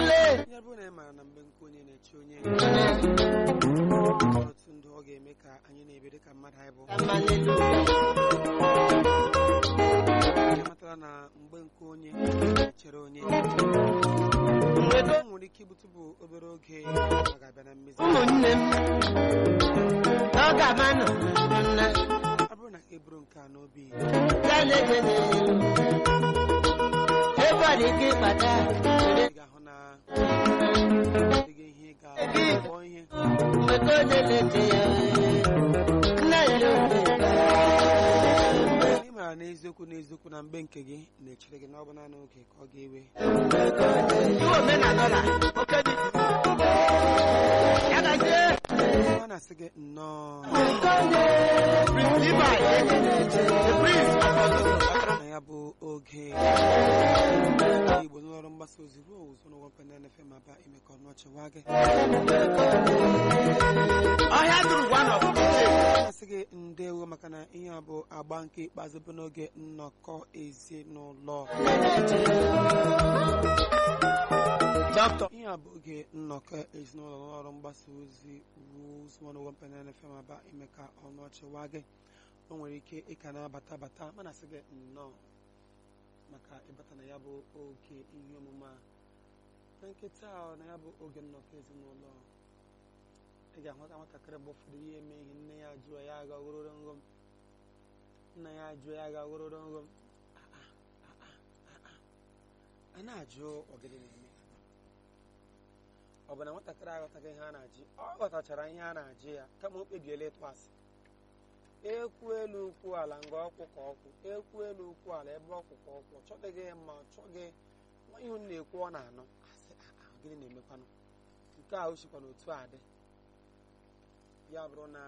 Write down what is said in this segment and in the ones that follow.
ya bụrụ na ị maara na mgbe nke onye na-eche onye otu ndụ ọ ga-eme ka anyị na-ebe dị ka mmadụ anyị bụ ya matara na mgbe nke onye na-echere onye o nwere ike ibute bụ obere oge ọ ga-abịa na mmezi ụmụnne m ọ ga-ama nọ nna ọ bụrụ na ị bụrụ nke a n'obi ya na-ejene ebe ọ dị ike ịkpata ị ga-ahụ na adịghị ihe ị ga-akpọ ihe mgbe ka onye na-eche ya nna ya na-ekwe ị maara n'eziokwu n'eziokwu na mgbe nke gị na-echere gị na ọ bụ naanị oge ka ọ ga-ewe iwe omenala la oke dị ya gazie ọ na-asị gị nnọọ Levi, the priest of Ọzụzụ. na ya bụ oge igbo n'ọrụ mgbasa ozi ruo ụzọ n'ụgwọ mpe na efe ma ba ime ka ọnụ ọchị waa gị ọhịa dụrụ one of the day. asị gị ndewo maka na ihe a bụ agba nke ikpeazụ bụ n'oge nnọkọ ezinụlọ Doctor. ihe a bụ oge nnọkọ ezinụlọ n'ọrụ mgbasa ozi ruo ụzọ n'ụgwọ mpe na efe ma ba ime ka ọnụ ọchị waa gị o nwere ike ịka na-abata bata mana asị gị nnọọ maka ịbata na ya bụ oge ihe omume a na nkịta a na ya bụ oge nnọkọ ezinụlọ ị ga-ahụta nwatakịrị mgbe ụfọdụ ihe eme ihe nne ya jụọ ya aga ogororo nghọm nna ya jụọ ya aga ogororo nghọm Ah, ah, ah, ah, ah. a na-ajụ ọgịdị na-eme ọ bụ na nwatakịrị aghọtaghị ihe a na-ajụ ọ ghọtachara ihe a na-ajụ ya kama o kpebiela ịtụ asị ekwu elu ukwu ala nga ọkwụ ka ọkwụ ekwu elu ukwu ala ebe ọkwụ ka ọkwụ ọ chọdịghị mma ọ chọghị nwa ihe unu na-ekwu ọ na-anụ asị "Ah, ah, gịnị na-emekwanụ nke a o sikwa n'otu a dị ya bụrụ na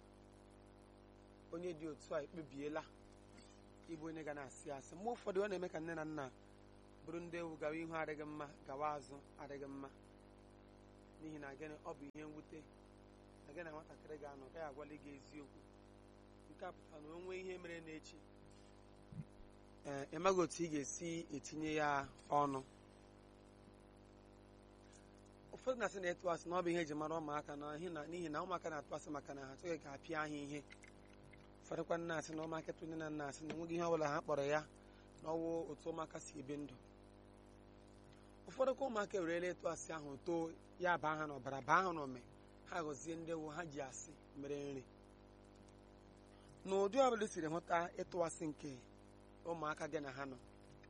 onye dị otu a ekpebiela ịbụ onye ga na-asị asị mgbe ụfọdụ ọ na-eme ka nne na nna bụrụ ndị ewu gawa ihu adịghị mma gawa azụ adịghị mma n'ihi na gịnị ọ bụ ihe mwute na gị na nwatakịrị ga-anọ gaghị agwali gị eziokwu nke a pụtara na o nwee ihe mere n'echi ee ịmaghị otu ị ga-esi etinye ya ọnụ ụfọdụ na-asị na ịtụ asị na ọ bụ ihe eji mara ụmụaka na ihe na- n'ihi na ụmụaka na-atụ asị maka na ha achọghị ka a pịa ha ihe ụfọdụkwa nna asị na ụmụaka tụ nne na nna asị na enweghị ihe ọbụla ha kpọrọ ya na ọwụ otu ụmụaka si ebi ndụ ụfọdụ ka ụmụaka ewerela ịtụ asị ahụ too ya baa ha n'ọbara baa ha n'ome ha gọzie ndị ewu ha ji asị mere nri n'ụdị ọbụla i siri hụta ịtụ asị nke ụmụaka gị na ha nọ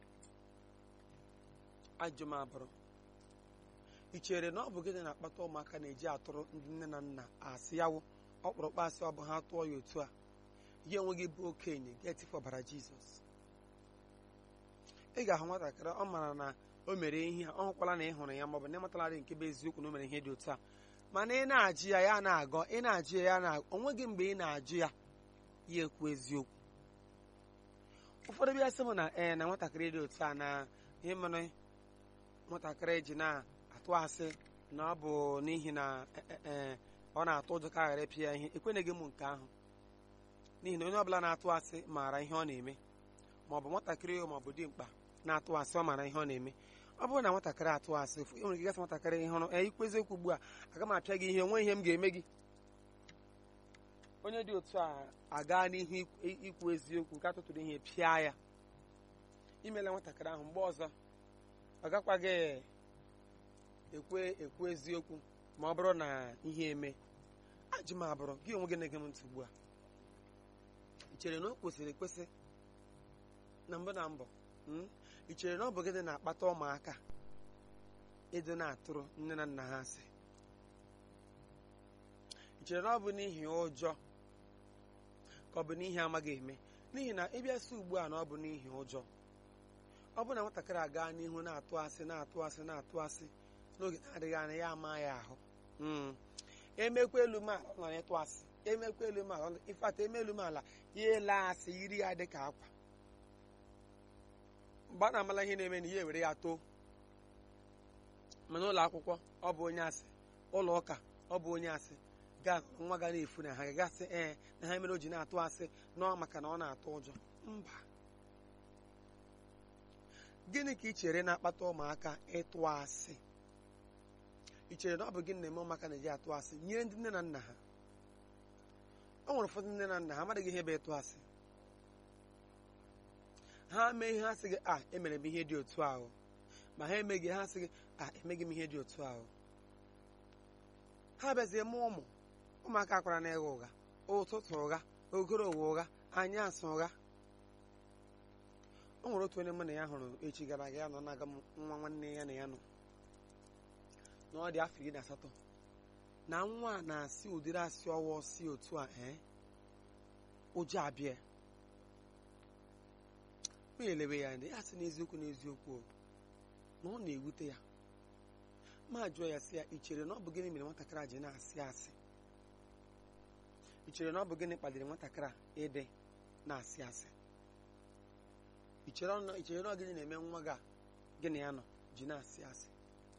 ajụ m abụrụ ị chere na ọ bụ gịnị na-akpata ụmụaka na-eji atụrụ ndị nne na nna asị yawụ ọkpụrụkpụ asị ọ bụ ha tụọ ya otu a ya onwe gị bụ okenye ga-etifu ọbara jizọs ị ga-ahụ nwatakịrị ọ mara na o mere ihe a ọ hụkwala na ị hụrụ ya maọbụ na ịmatalarị nke bụ eziokwu na o mere ihe dị otu a mana ị na-ajụ ya ya na-agọ ị na-ajụ ya ya na onweghị mgbe ị na-ajụ ya ya ekwu eziokwu ụfọdụ bịa sị m na ee na nwatakịrị dị otu a na ihe mere nwatakịrị ji na-atụ asị na ọ bụ n'ihi na e- e- e, ọ na-atụ ụjọ ka a ghara ịpịa ya ihe ekweneghị m nke ahụ n'ihi na onye ọbụla na-atụ asị maara ihe ọ na-eme ma ọ bụ nwatakịrị ma ọ bụ dimkpa na-atụ asị ọ maara ihe ọ na-eme ọ bụrụ na nwatakịrị atụ asị e nwere ike gasị nwatakịrị ihe hụrụ ee ikwu eziokwu ugbu a aga m apịa gị ihe onwe ihe m ga-eme gị onye dị otu a aga n'ihu ikwu- ikwu eziokwu nke atụtụrụ ihe pịa ya imela nwatakịrị ahụ mgbe ọzọ ọ gakwaghị ekwe ekwu eziokwu ma ọ bụrụ na ihe eme ajụ m abụrụ gị onwe gị na-ege m ntị ugbu a ị chere na o kwesịrị ekwesị na mbụ na mbụ mm? ị chere na ọ bụ gịnị na-akpata ụmụaka ịdị na-atụrụ nne na nna ha asị ị chere na ọ bụ n'ihi ụjọ ka ọ bụ n'ihi amaghị eme n'ihi na ịbịa sị ugbu a na ọ bụ n'ihi ụjọ ọ bụ na nwatakịrị aga n'ihu na-atụ asị na-atụ asị na-atụ asị n'oge na-adịghị anya ya ama ya ahụ Mm. emekwa elu m ala ọ nọ n'ịtụ asị emekwa elu m ala ọ nọ- ifeata eme elu m ala ya ele asị yiri ya dị ka akwa mgbe a na-amala ihe na-eme na ya ewere ya too mana ụlọ akwụkwọ ọ bụ onye asị ụlọ ụka ọ bụ onye asị gaa nwa ga na-efu na ha gagasị ee na ha mere o ji na-atụ asị nọọ maka na ọ na-atụ ụjọ mba gịnị ka ị chere na-akpata ụmụaka ịtụ asị ị chere na ọ bụ gị na-eme ụmụaka na-eji atụ asị nyere ndị nne na nna ha o nwere ụfọdụ nne na nna ha amaghị ihe bụ ịtụ asị ha mee ihe ha sị gị a emere m ihe dị otu ahụ ma ha emeghị ha sị gị a emeghị m ihe dị otu ahụ ha bịazie mụọ ụmụ ụmụaka kwara na ịgha ụgha ụtụtụ ụgha ogoro ụwa ụgha anyasị ụgha o nwere otu onye mụ na ya hụrụ echi gara aga ya nọ na-aga m nwa nwanne ya na ya nọ na ọ dị afọ iri na asatọ na nwa a na-asị ụdịrị asị ọwụwa si otu a ee ụjọ abịa m elewe ya ndị ya sị n'eziokwu n'eziokwu o, na ọ na-ewute ya ma jụọ ya sị ya ị chere na ọ bụ gịnị mere nwatakịrị a ji na-asị asị ị chere na ọ bụ gịnị kpaliri nwatakịrị a ịdị na-asị asị ị chere ọ nọ- ị chere na ọ gịnị na-eme nwa gị a gịnị ya nọ ji na-asị asị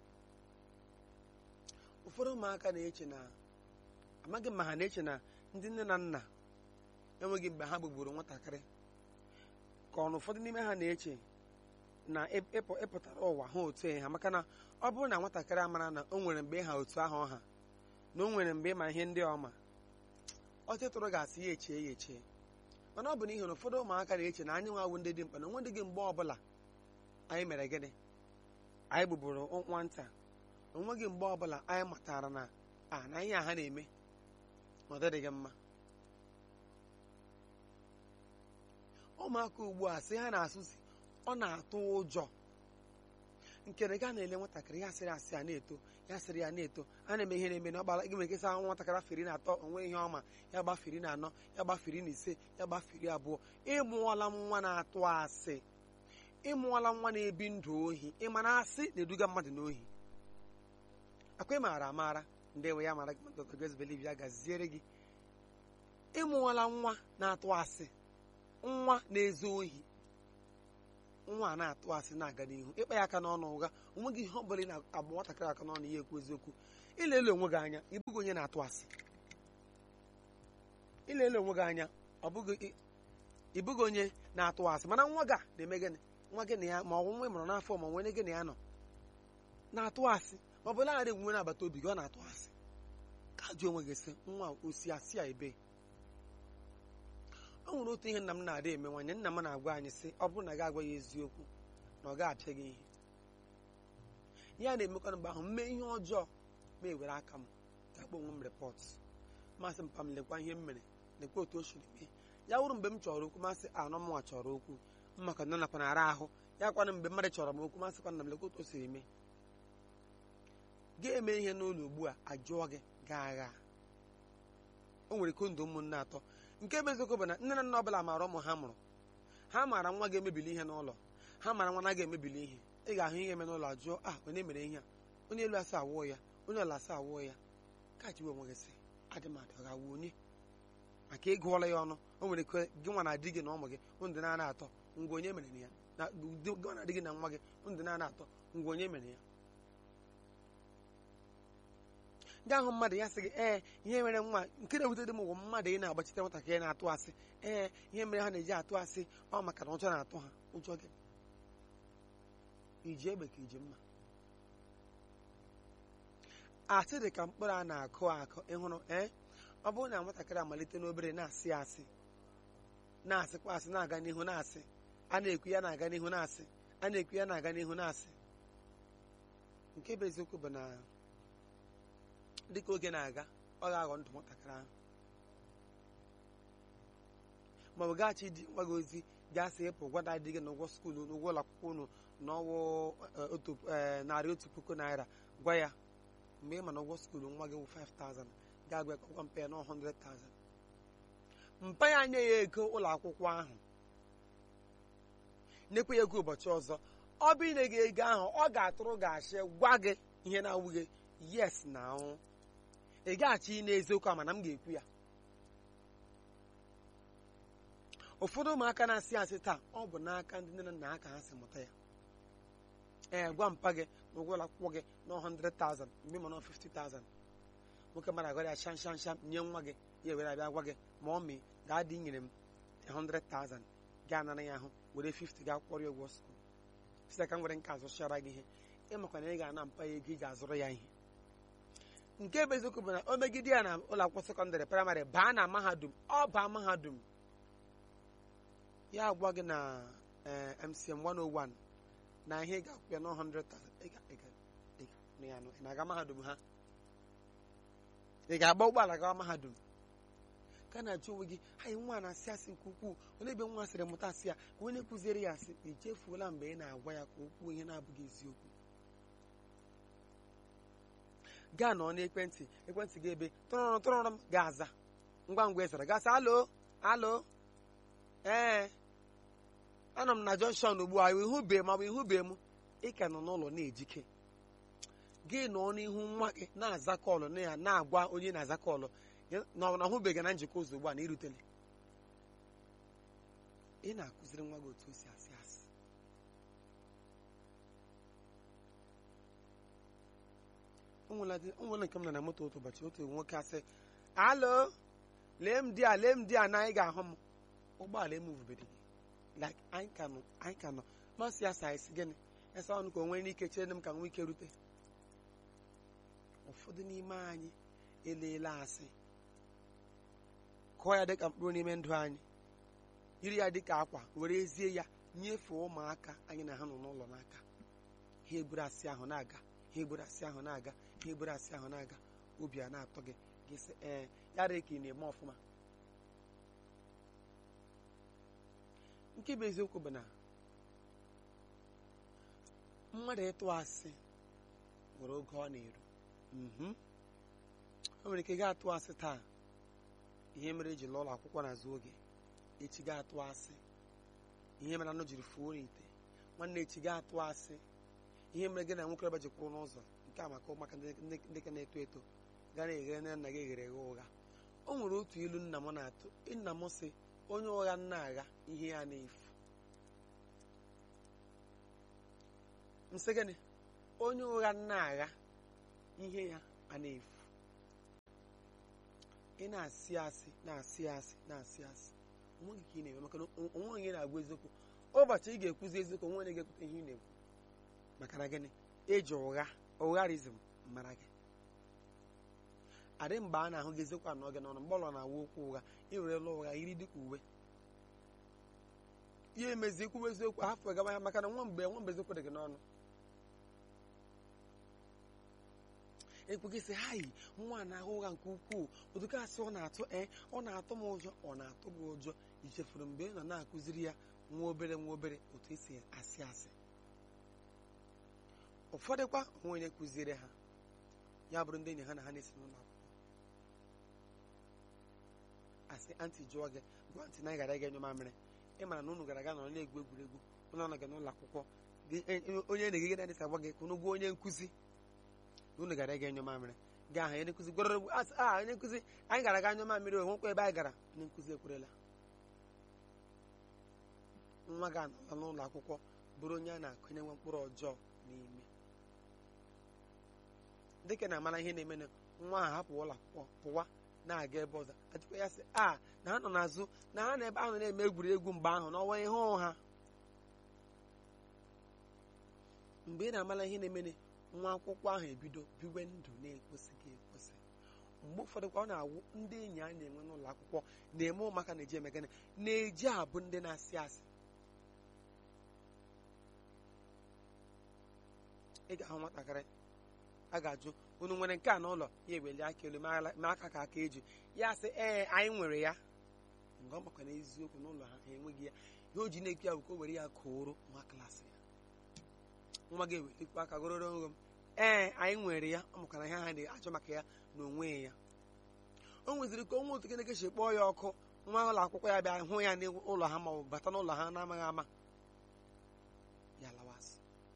ụfọdụ ụmụaka na-eche na amaghị ma ha na-eche na ndị nne na nna enweghị mgbe ha gbugburu nwatakịrị ka ọ na ụfọdụ n'ime ha na-eche na ịp- ịpụ- ịpụtara ụwa ha otu ha maka na ọ bụrụ na nwatakịrị amara na o nwere mgbe ha otu ahụ ọha na o nwere mgbe ịma ihe ndị ọma ọtụtụrụ ga-asị ya echie ya echie mana ọ bụ n'ihi na ụfọdụ ụmụaka na-eche na anyị nwawo ndị dị mkpa na onwe dị gị mgbe ọbụla anyị mere gịnị anyị gbugburu nwata onweghị mgbe ọbụla anyị matara na a na ihe a ha na-eme ọ dịghị mma ụmụaka ugbu a sị ha na-asụsi ọ na-atụ ụjọ nke na gaa na-ele nwatakịrị ya sịrị asị a na-eto ya sịrị ya na-eto a na-eme ihe na-eme na ọgbara gị nwere kesị ahụ nwatakịrị afọ iri na atọ onwe ihe ọma ya gbafiri na anọ ya gbafiri na ise ya gbafiri abụọ ịmụọla nwa na-atụ asị ịmụọla nwa na-ebi ndụ ohi ịma na asị na-eduga mmadụ n'ohi akwa ị maara amaara ndị enwe ya mara gị Dr. Grace Believe ya gaziere gị ịmụọla nwa na-atụ asị nwa na-ezu ohi nwa a na-atụ asị na-aga n'ihu ịkpa ya aka n'ọnụ ụgha onweghị ihe ọ bụla ị na-agba nwatakịrị aka n'ọnụ ya ekwu eziokwu ilele onwe gị anya ịbụghị onye na-atụ asị ilele onwe gị anya ọ bụghị ị- ịbụghị onye na-atụ asị mana nwa gị a na-eme gịnị nwa gị na ya ma ọ bụ nwa ị mụrụ n'afọ ma nwere gị na ya nọ na-atụ asị ma ọ bụ laghara egwu nwere agbata obi gị ọ na-atụ asị ka jụọ onwe gị sị nwa a, o si asị a ebe o nwere otu ihe nna m na-ada emenwanye nna m na-agwa anyị sị ọ bụrụ na gị agwa ya eziokwu na ọ ga-apịa gị ihe ya na-emekwa mgbe ahụ mee ihe ọjọọ ma ewere aka m ga-akpọ onwe m repọt masị mpa m lekwa ihe m mere lekwa otu o siri mee ya wụrụ mgbe m chọrọ okwu masị anọ m nwa chọrọ okwu m maka na nakwa na-ara ahụ ya kwana mgbe mmadụ chọrọ m okwu masịkwa na m lekwa otu o siri mee ga-eme ihe n'ụlọ ugbu a ajụọ gị gaa agha o nwere kondo ụmụnne atọ nke bụ eziokwu bụ na nne na nna ọbụla maara ụmụ ha mụrụ ha maara nwa ga-emebili ihe n'ụlọ ha maara nwa na ga-emebili ihe ị ga-ahụ ihe eme n'ụlọ ajụọ a onye mere ihe a onye elu asa awụọ ya onye ọla asa awụọ ya ka jiwe onwe gị sị adị m adị ọ ga-awụ onye maka ịgụọla ya ọnụ o nwere ike gị nwa na di gị na ụmụ gị ndụ na-ana atọ ngwa onye mere ya na di- gị nwa na di gị na nwa gị ndụ na-ana atọ ngwa onye mere ya ndị ahụ mmadụ ya sị gị ee ihe mere nwa nke na-ewute dị m ụgwọ mmadụ ị na-agbachite nwatakịrị na-atụ asị ee ihe mere ha na-eji atụ asị ọ maka na ụjọ na-atụ ha ụjọ gị iji egbe ka iji mma asị dị ka mkpụrụ a na-akụ akụ ịhụrụ ee ọ bụrụ na nwatakịrị amalite n'obere na-asị asị na-asịkwa asị na-aga n'ihu na-asị a na-ekwu ya na-aga n'ihu na-asị a na-ekwu ya na-aga n'ihu na-asị nke bụ eziokwu bụ na dịka oge na-aga ọ ga-aghọ ndụ nwatakịrị ahụ ma ọ gaghachi di nwa gị ozi gasị ịpụ gwada di gị na ụgwọ skuulu na ụgwọ ụlọ akwụkwọ unu n'ọnwụ eh, otu eh, narị otu puku naira gwa ya mgbe ị ma na ụgwọ skuulu nwa gị wụ 5000 ga-agwa ya ka ọgwa mpa ya na 100000 mpa ya nye ya ego ụlọ akwụkwọ ahụ nyekwa ya ego ụbọchị ọzọ ọ bụ inye gị ego ahụ ọ ga-atụrụ gị achị gwa gị ihe na-awụ gị yes na ahụ ị gaghachi n'eziokwu a mana m ga-ekwu ya ụfọdụ ụmụaka na-asị asị taa ọ bụ n'aka ndị nne na nna ha ka ha si mụta ya ee gwa mpa gị na ụgwọ ụlọ akwụkwọ gị na 100,000 mgbe ị ma na 50,000 nwoke mara agara ya sham sham sham nye nwa gị ya were abịa gwa gị ma ọ mee gaa dị nyere m 100,000 gaa nara ya ahụ were 50 gaa kwọrọ ya ụgwọ skuul site ka m nwere nke azụchara gị ihe ịmakwa na ị ga-ana mpa ya ego ị ga-azụrụ ya ihe nke bụ eziokwu bụ na o megide ya na ụlọ akwụkwọ sekọndịrị praịmarị baa na mahadum ọ baa mahadum ya agwa gị na eh, mcm 101 na ihe ị ga-akwụ ya na 100,000 ị ga- ị ga- ị ga- nụ ya nụ, ị na-aga mahadum ha ị ga-agba ụgbọala gawa mahadum ka na-ajụ onwe gị anyị nwa na-asị asị nke ukwuu onye ebe nwa sịrị mụta asị ya ka onye kụziere ya asị echefuola mgbe ị na-agwa ya ka o kwuo ihe na-abụghị eziokwu gaa nọ n'ekwentị ekwentị gị ebe tụrụrụ tụrụrụ m ga-aza ngwa ngwa ịzara gasị alo alo ee anọ m na jọnshọn ugbu a ihube ma ọ bụ ihube m ị ka nọ n'ụlọ na-ejike gị nọ n'ihu nwa gị na-aza kọlụ na ya na-agwa onye na-aza kọlụ ya- na ọ na-ahụbeghị na njikọ ụzọ ugbu a na irutele ị na-akụziri nwa gị otu o si asị asị o nwela dị- o nwere nke m nọ na moto otu ụbọchị otu nwoke asị alo lee m di a lee m di a na anyị ga-ahụ m ụgbọala emuvubedi gị like anyị ka nọ anyị ka nọ masị ya sa esi gịnị esa ọnụ ka o nwere ike chere m ka nwee ike rute ụfọdụ n'ime anyị eleela asị kụọ ya dịka mkpụrụ n'ime ndụ anyị yiri ya dịka akwa were ezie ya nyefee ụmụaka anyị na ha nọ n'ụlọ n'aka ha egburu asị ahụ na-aga ha egburu asị ahụ na-aga ha egburu asị ahụ na-aga obi a na-atọ gị gị sị ee ya dị ka ị na-eme ọfụma nke bụ eziokwu bụ na mmadụ ịtụ asị nwere oge ọ na-eru Mhm. o nwere ike gaa atụ asị taa ihe mere eji lụọ ụlọ akwụkwọ n'azụ oge echi gaa atụ asị ihe mere anụ jiri fuo n'ite nwanne echi gaa atụ asị ihe mere gị na nwokorobịa ji kwụrụ n'ụzọ nke a maka ụmụaka ndị ndị- ndị ka na-eto eto gaa na-eghere nne nna gị eghere eghe ụgha o nwere otu ilu nna m na-atụ nna m sị onye ụgha nna agha ihe ya na-efu nsị gịnị onye ụgha nna agha ihe ya a na-efu ị na-asị asị na-asị asị na-asị asị onweghị ka ị na-eme maka na o- onwe onye na-agwa eziokwu ụbọchị ị ga-ekwuzi eziokwu onwe onye ga-ekwute ihe ị na-ekwu maka na gịnị eji ụgha ụgharizm mara gị adị mgbe a na-ahụ gị eziokwu anọ gị n'ọnụ mgbe ọlọ na-awa okwu ụgha ị werela ụgha yiri dịka uwe ihe emezi ikwuwe eziokwu hafụ gaba ya maka na nwa mgbe nwa mgbe eziokwu dị gị n'ọnụ ekwu gị sị hayi nwa a na-ahụ ụgha nke ukwuu oduka asị ọ na-atụ ee ọ na-atụ m ụjọ ọ na-atụ m ụjọ ichefuru mgbe ị nọ na-akụziri ya nwa obere nwa obere otu esi asị asị ụfọdụkwa onwe onye kụziere ha ya bụrụ ndị enyi ha na ha na-esi n'ụlọ akwụkwọ asị antị jụọ gị gwa ntị na ị gara ịga nyụ mamịrị ị mara na unu gara aga nọrọ na-egwu egwuregwu ụlọ nọ gị n'ụlọ akwụkwọ gị- e- e- onye na-egige na adịsa agwa gị ka unu gwa onye nkụzi na unu gara ịga nyụ mamịrị gaa ha onye nkụzi gwara asị a onye nkụzi anyị gara aga nyụ mamịrị o nwekwa ebe anyị gara onye nkụzi ekwerela nwa gị anọla n'ụlọ akwụkwọ bụrụ onye a na-akụnye nwa mkpụrụ ọjọọ n'ime dịka na amara ihe na-eme na nwa ahụ hapụ ụlọ akwụkwọ pụwa na-aga ebe ọzọ ajụkwa ya sị a na ha nọ n'azụ na ha na ebe ahụ na-eme egwuregwu mgbe ahụ n'ọnwa ihe ha mgbe ị na-amara ihe na-eme na nwa akwụkwọ ahụ ebido biwe ndụ na-ekwesịghị ekwesị mgbe ụfọdụ kwa ọ na-awụ ndị enyi a na-enwe n'ụlọ akwụkwọ na-eme ụmụaka na-eji eme gịnị na-eji abụ ndị na-asị asị ị ga-ahụ nwatakịrị a ga-ajụ unu nwere nke a n'ụlọ ya eweli aka elu ma ala- ma aka ka aka eji ya sị ee anyị nwere ya mgbe ọ makwa n'eziokwu n'ụlọ ha ha enweghị ya ihe o ji na-ekwu ya bụ ka o were ya kụrụ nwa klaasị ya nwa gị ewelikwa aka gororo nro m ee anyị nwere ya ọ makwana ihe ha na-achọ maka ya na onwe ya o nweziri ka onwe otu keneke si kpọọ ya ọkụ nwa ụlọ akwụkwọ ya bịa hụ ya n'ụlọ ha ma ọ bụ bata n'ụlọ ha na-amaghị ama ya lawasị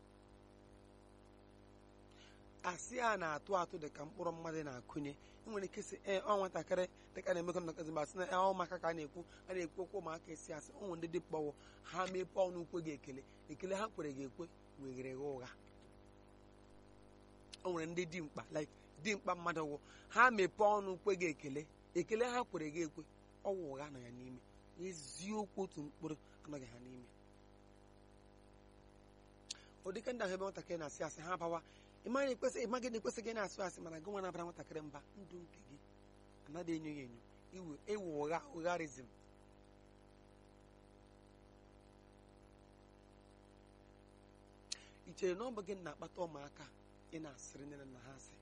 asị a na-atụ atụ dị ka mkpụrụ mmadụ na-akụnye enwere ike sị ee ọ nwatakịrị dịka na-emekọ nnọkọzi mgbe asị na ee, ọ ụmụaka ka a na-ekwu a na-ekwu okwu ụmụaka esi asị ụmụ ndị dị kpọwụ ha mepee ọnụ ukwe gị ekele ekele ha kwere gị ekwe weghere gha ụgha o nwere ndị dimkpa like dimkpa mmadụ wụ ha mepee ọnụ ukwe gị ekele ekele ha kwere gị ekwe ọwụ ụgha nọ ya n'ime eziokwu otu mkpụrụ anọghị ha n'ime ụdịka ndị ahụ ebe nwatakịrị na-asị asị ha bawa ịmaghị na-ekwesị ịmaghị na-ekwesị gị na-asụ asị mana gị nwa na-abara nwatakịrị mba ndụ nke gị anaghị enyo ya enyo iwu ewu ụgha ụgharizm i chere na ọ bụ gị na-akpata ụmụaka ị na-asịrị nne na nna ha asị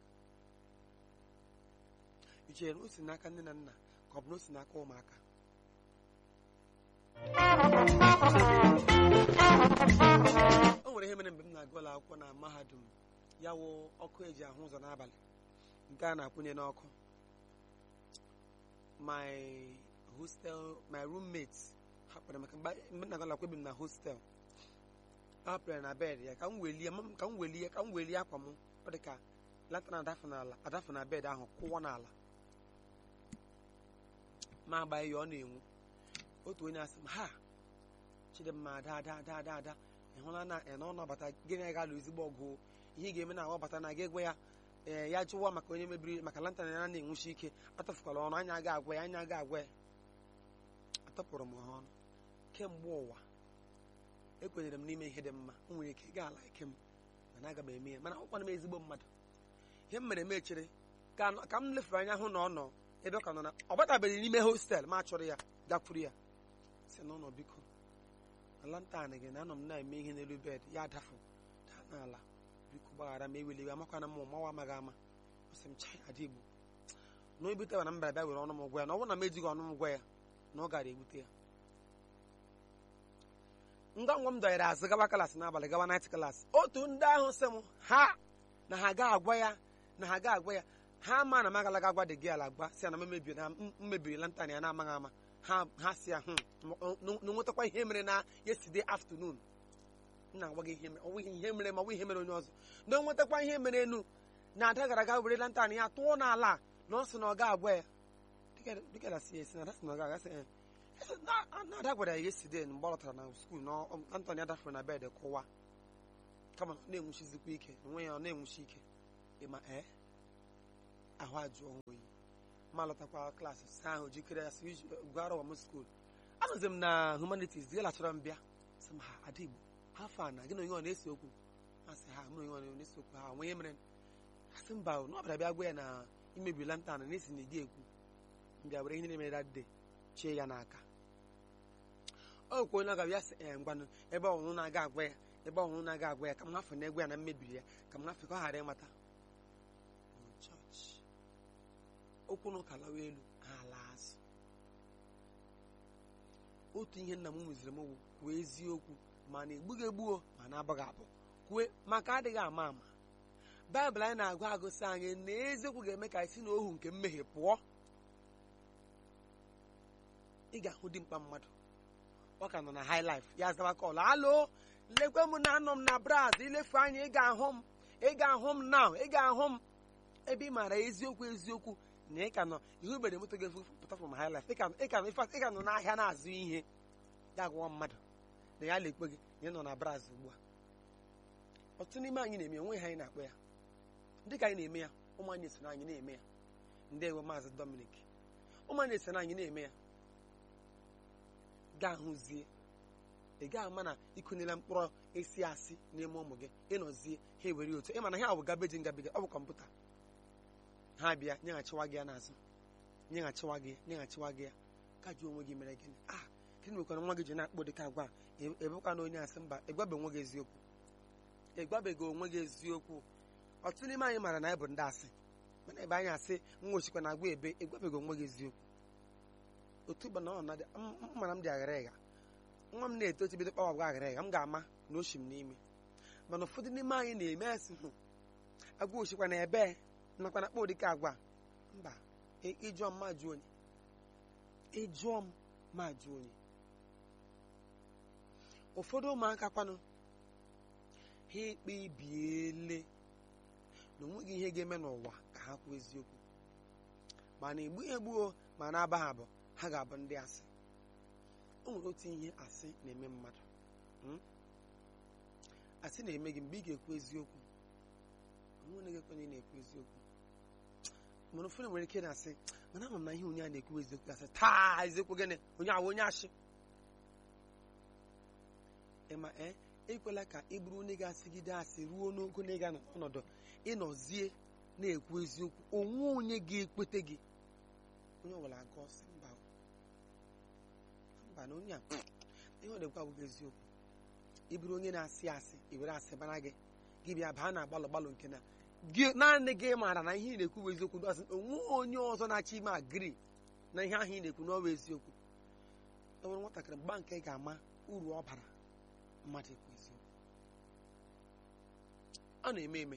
i chere na o si n'aka nne na nna ka ọ bụ na o si n'aka ụmụaka o nwere ihe mere mgbe m na-agụ ụlọ akwụkwọ na mahadum ya wụ ọkụ eji ahụ ụzọ n'abalị nke a na-akwụnye n'ọkụ my hostel my roommate hapụrụ maka mgbe mgbe m na-agụ ụlọ akwụkwọ ebi m na hostel hapụrụ ya na bed ya ka m welie m- ka m welie ka m welie akwa m ọ dị ka lantana adafụ n'ala adafụ na bed ahụ kwụwa n'ala ma agbaghị ya ọ na-enwu otu onye asị m ha chidimma ada ada ada ada ada ị hụla na ị na ọ nabata gịnị ga-alụ ezigbo ọgụ ihe ị ga-eme na agbabata na gị gwa ya ee ya jụwa maka onye mebiri maka lantana ya na-enwuchi ike atọfukwala ọnụ anya aga agwa ya anya aga agwa ya atọpụrụ m ha ọnụ kemgbe ụwa ekwenyere m n'ime ihe dị mma o nwere ike gaa ala ike m mana aga m eme ya mana ọkwana m ezigbo mmadụ ihe m mere m echere ka nọ- ka m lefere anya hụ na ọ nọ ebe ọ ka nọ na ọ batabeghị n'ime hostel ma chọrọ ya gakwuru ya si n'ụlọ biko na lantan gị na anọ m na-eme ihe n'elu bed ya dafụ daa n'ala biko gbaghara m eweliwe amakwana m mawa amaghị ama ọ sị m chai ada igbo na o ebuteba na m bịara bịa were ọnụ m gwa ya na ọ bụrụ na m ejighị ọnụ m gwa ya na ọ gara ebute ya ngwa ngwa m dọnyere azụ gawa klaasị n'abalị gawa nait klaasị otu ndị ahụ sị m ha na ha ga agwa ya na ha ga agwa ya ha ma na m agalaga agwa dị gị ala agba si ya na m mebiri na m mebiri lantan ya na-amaghị ama ha ha si ya hụ na nwetakwa ihe mere na yesterday afternoon m na-agwa gị ihe mere ọnwụ ihe mere ma ọnwụ ihe mere onye ọzọ na o nwetakwa ihe mere enu na ada gara aga were lantan ya tụọ n'ala na ọ sị na ọ ga-agwa ya Dịka- dịka na si esi na ada sị na ọ ga-aga sị "Eh, esi na na ada gwara ya yesterday mgbe ọ lọtara na skuul na ọ- Anthony adafere na bed kụwa kama na ọ na-enwuchizikwa ike onwe ya ọ na-enwuchi ike ịma ee ahụ ajụọ ha oyi ma lọtakwa klaasị saa ahụ jikere ya si iji gwara ụwa m skuul anọzi m na humanities dị lachọrọ m bịa sị m ha ada igbo afọ a na gị na onye ọ na-ese okwu ha sị ha mụ na onye ọ na-ese okwu ha onwe ihe mere ha sị mba o, na ọ bịara bịa gwa ya na imebi lantan na esi na ịdị ekwu m bịa were ihe niile mere dat day chie ya n'aka ọ kwa onye ọ ga-abịa sị ee ngwanụ ebe ọnwụnụ na-aga agwa ya ebe ọnwụnụ na-aga agwa ya ka m hafụ na egwu ya na mmebiri ya ka m hafụ ka ọ ghara ịmata Na chọọchị okwu na ụka lawa elu ha ala azụ otu ihe nna m mụziri m bụ kwuo eziokwu ma na egbughị egbuo ma na abaghị abụ kwue maka adịghị ama ama baịbụl anyị na-agụ agụsị anyị na eziokwu ga-eme ka anyị si n'ohu nke mmehie pụọ ị ga-ahụ dimkpa mmadụ ọ ka nọ na high life ya zawa kọlụ alo lekwe m na anọ m na braz ilefu anya ị ga-ahụ m ị ga-ahụ m now ị ga-ahụ m ebe ị maara eziokwu eziokwu na ị ka nọ ihe ubere moto gị pụta from high life ị ka ị ka nọ in fact, ị ka nọ n'ahịa na-azụ ihe ya gwa mmadụ na ya lekwe gị na ị nọ na braz ugbu a ọtụtụ n'ime anyị na-eme onwe ha anyị na-akpọ ya ndị ka anyị na-eme ya ụmụ anyị so na anyị na-eme ya ndị ewe maazị Dominic ụmụ anyị so na anyị na-eme ya gaa hụzie ị gaghị ama na ịkụnyela mkpụrụ esi asị n'ime ụmụ gị ịnọzie ha ewere otu ịma na ha bụ gabeji ngabiga ọ bụ kọmputa ha bịa nyeghachiwa gị ya n'azụ nyeghachiwa gị ya nyeghachiwa gị ya ka jụọ onwe gị mere gịnị a gịnị mekwara nwa gị ji na-akpọ dịka agwa a? Ị- ebekwa na onye asị mba ịgwabe onwe gị eziokwu ịgwabeghị onwe gị eziokwu ọtụtụ n'ime anyị maara na anyị bụ ndị asị mana ebe anyị asị nwa osikwa na agwa ebe ịgwabeghị onwe gị eziokwu otu bụ na ọ na mmara m dị aghara ịgha nwa m na-eto eto bido kpawa agwa aghara ịgha m ga-ama na oshi m n'ime mana ụfọdụ n'ime anyị na-eme asị hụ agwa osikwa na ebe nakwa na kpọ dịka agwa mba ị- ịjụọ m ma jụọ onye ịjụọ m ma jụọ onye ụfọdụ ụmụaka kwanụ ha ekpebiele na onweghị ihe ga-eme n'ụwa ka ha kwuo eziokwu mana egbughị egbuo ma na-aba ha abụ ha ga-abụ ndị asị o nwere otu ihe asị na-eme mmadụ mm? asị na-eme gị mgbe ị ga-ekwu eziokwu onwe onye ga-ekwenye na-ekwu eziokwu mana ụfọdụ nwere ike na-asị mana ama m na ihe onye a na-ekwu eziokwu asị taa eziokwu gịnị onye ahụ onye ashị ịma ee ekwela ka ị bụrụ onye ga-asịgide asị ruo n'ogo na ịga n'ọnọdụ ịnọzie na-ekwu eziokwu onwe onye ga-ekwete gị onye ọbụla aga ọsị mba mba na onye a ihe ọ na-ekwu abụghị eziokwu ị bụrụ onye na-asị asị i were asị bara gị gị bịa baa na agbalụ gbalụ nke na gị naanị gị maara na ihe ị na-ekwu bụ eziokwu ndị ọzọ onwe onye ọzọ na-achọ ime agiri na ihe ahụ ị na-ekwu n'ọwa eziokwu e nwere nwatakịrị mgba nke ị ga-ama uru ọ bara mmadụ ekwu eziokwu ọ na-eme eme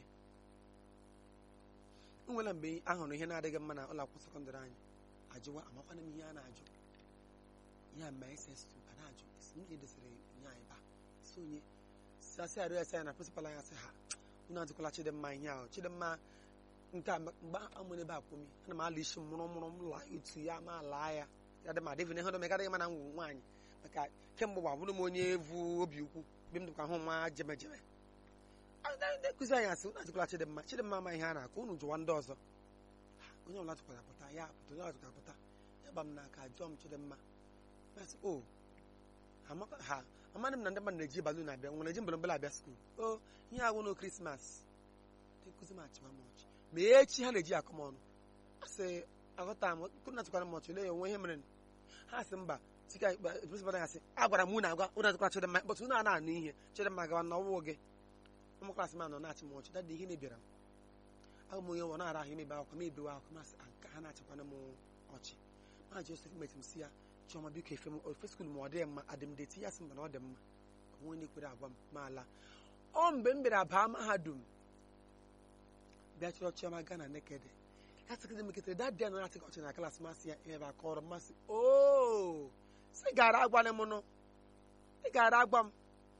nwela mgbe ahụrụ ihe na-adịghị mma na ụlọ akwụkwọ sekọndịrị anyị ajụwa amakwana m ihe a na-ajụ ya mma ss2 a na-ajụ esi m edesịrị nye anyị ba si onye si asị arịọ esi anyị na prịnsịpal anyị asị ha unu ajụkwala chidimma ihe ahụ chidimma nke a mgbe amụrụ ebe akwụmi ana m ala isi mụrụ mụrụ m laa otu ya ma laa ya ya dị ma devin ihe ọdọmegadịghị mana ngwụ nwaanyị maka kemgbe gba bụrụ m onye evu obi ukwu mgbe m dịkwa hụ nwa jemejeme ndị nkụzi anyị asị unu ajụkwala chidimma chidimma ama ihe a na-akụ unu jụwa ndị ọzọ Ha, onye ọbụla tụkwara pụta ya pụta onye ọbụla tụkwara pụta ya gba m n'aka jụọ m chidimma masị o amaka ha amadị m na ndị mmadụ na-eji balon abịa nwere eji mbelembele abịa skuul o ihe agwụ no krismas ndị nkụzi m achịwa m ọchị ma echi ha na-eji akọ m ọnụ asị aghọta m kuna tụkwara m ọchị lee onwe ihe mere ha sị mba chika prịnsịpal ya sị agwara m unu agwa unu atụkwara chidimma bọtụ unu a na-anụ ihe chidimma gawa na ọwụ gị ụmụ klaasị m anọ na-achị m ọchị dadị ihe na-ebiara m agụ m onye nwa na-ara ahụ imebe akwụkwọ m ebewe akwụkwọ masị nke ha na-achịkwana m ọchị ma josef meti m si ya chiọma biko efe m ofe skuul ma ọ dịghị mma adị m deti ya sị mba na ọ dị mma onwe na-ekwere agwa m ma ala ọ mgbe m bịara baa mahadum bịa chọrọ chiọma gaa na nekede ya sịkịdị m ketere dadị ya nọ na-achị ọchị na klaasị masị ya ihe bụ akọrọ mmasị o sị gara agwala m nụ ị gara agwa m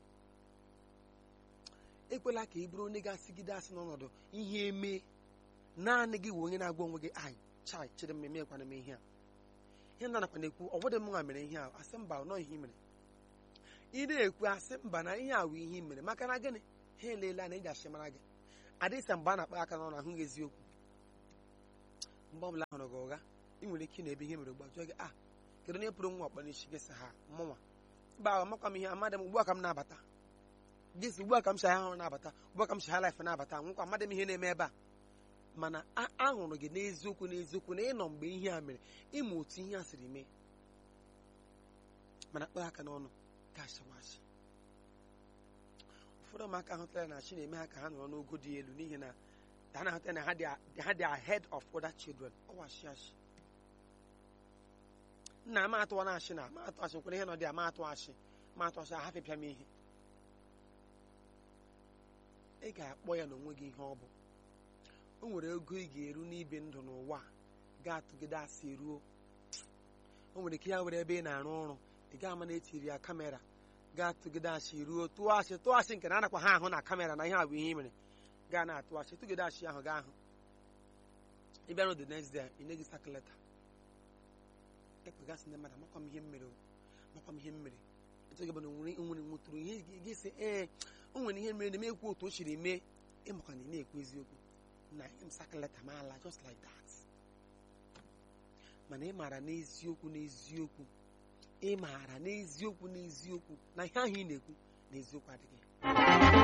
ekwela ka ị bụrụ onye ga-asịgide asị n'ọnọdụ ihe eme naanị gị wụ onye na-agwa onwe gị ai chai chịrị m emekwana m ihe a ihe nna nakwa na-ekwu ọ bụdị m nwa mere ihe a asị mba nọ ihe i mere ị na-ekwu asị mba na ihe a wụ ihe i mere maka na gịnị ha eleela na eji asị mara gị adịsa mgbe a na-akpa aka n'ọnụ ahụ gị eziokwu mgbe ọbụla hụrụ gị ụgha ị nwere ike na-ebe ihe mere gba jụọ gị a kedu onye pụrụ nwa ọkpa n'isi gị sị ha mụnwa mba amakwa m ihe amadị m ugbu a ka m na-abata gị sị ugbu a ka m si ahịa ọhụrụ na-abata ugbu a ka m si ha laịf na-abata nwekwa amadị m ihe na-eme ebe a mana a- ahụrụ gị n'eziokwu n'eziokwu na ịnọ mgbe ihe a mere ịma otu ihe a siri mee mana kpaa aka n'ọnụ gashiwashi ụfọdụ ụmụaka ahụtara na chi na-eme ha ka ha nọrọ n'ogo dị elu n'ihi na ha na-ahụta na ha dị a- ha dị ahead of other children ọwashi ashi nna ama atụwa na ashị na ama atụ ashị nkwere ihe nọ dị ama atụ ashị ma atụ ashị ahafịpịa m ihe ị ga-akpọ ya n'onwe gị ihe ọ bụ o nwere ego ị ga-eru n'ibi ndụ n'ụwa a, ga-atụgide asị ruo o nwere ike ya were ebe ị na-arụ ọrụ ị ga-ama na etiri ya kamera ga-atụgide asị ruo tụọ asị tụọ asị nke na anakwa ha ahụ na kamera na ihe a bụ ihe ị mere gaa na-atụ asị tụgide asị ahụ gaa ahụ ị bịarụ the next day ị nye gị sakaleta ekpegasị ndị mmadụ amakwa m ihe m mere o, amakwa m ihe m mere etu gị bụ na onwere onwere nwetụrụ ihe gị gị sị ee o nwere ihe mere na m ekwu otu o siri mee ịmakwa na ị na-ekwu eziokwu na m sakaleta m ala just like that mana ị maara n'eziokwu n'eziokwu ị maara n'eziokwu n'eziokwu na ihe ahụ ị na-ekwu n'eziokwu adịghị